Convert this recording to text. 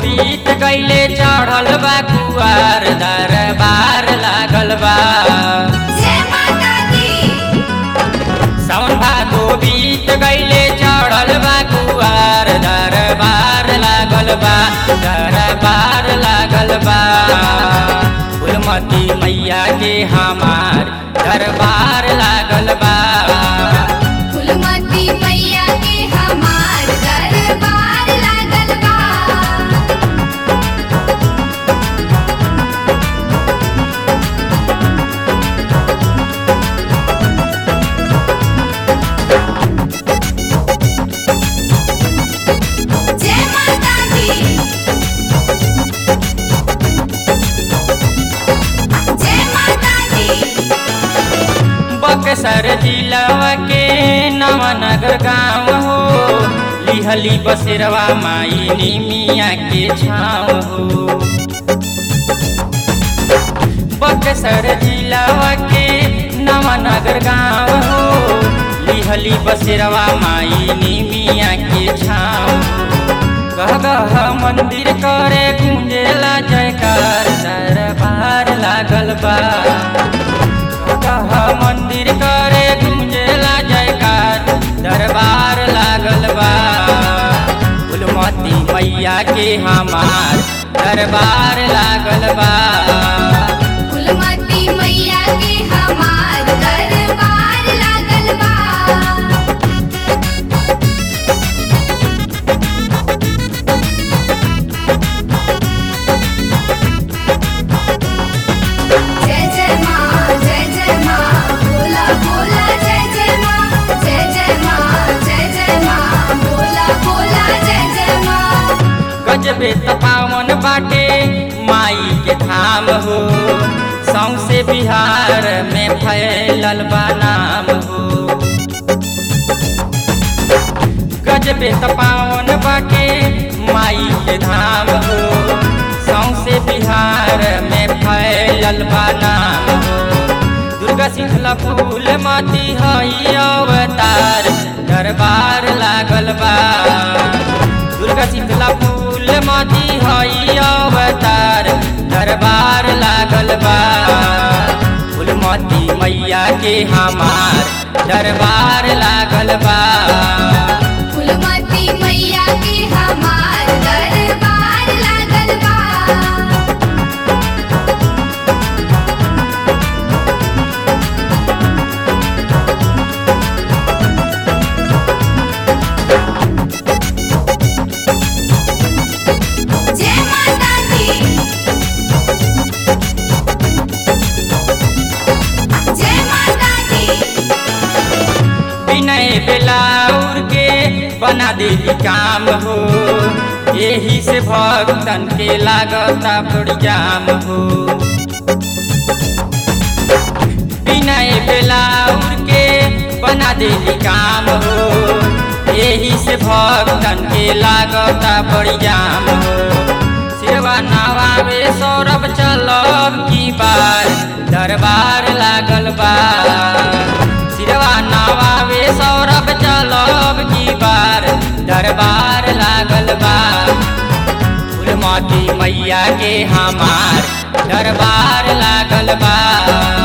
बीत गईले चढ़ल बा कुआर दरबार लागल बा जय माता दी सावन भादो बीत गईले चढ़ल बा कुआर दरबार लागल बा दरबार लागल बा फूलमती मैया के हमार दरबार लागल बा फुलमती मैया के हमार दरबार लागल बा जय माता दी जय माता दी बक्सर जिलावा के नवनगर गाँव हो लिहली बसेरवा माई निमिया के छाँव हो बक्सर जिलावा के नवनगर गाँव हो लिहली बसेरवा माई निमिया के छाँव गह गह मंदिर करे गुंजेला जयकार दरबार लागल बा कह मंदिर करे गुंजेला जयकार दरबार लागल बा फूलमती मैया के हमार दरबार लागल बा फुलमती मैया के हमार दरबार लागल बा जय जय माँ जय जय माँ भोला भोला जय जय माँ जय जय माँ जय जय माँ भोला भोला जय जय माँ गजबे तपावन बाटे माई के धाम हो सौसे बिहार में फैलल बा नाम हो गजबे तपावन बाटे माई के धाम हो सौसे बिहार में फैलल बा नाम हो दुर्गा शीतला फूल मती हई अवतार दरबार लागल बा दुर्गा शीतला फूल मती हई अवतार दरबार लागल बा फूलमती मैया के हमार दरबार लागल बा फुलमती मैया के हमार दरबार लागल बा जय माता दी जय माता दी विनय बेलाउर के बना देली काम हो यही से भक्तन के लागता बड़ी जाम हो विनय बेलाउर के बना देली काम हो यही से भक्तन के लागता बड़ी जाम हो सेवा नवावे सौरभ चलब की बार दरबार लागल बा सिरवा नवावे सौरभ चलब की बार दरबार लागल बा फूलमती मैया के हमार दरबार लागल बा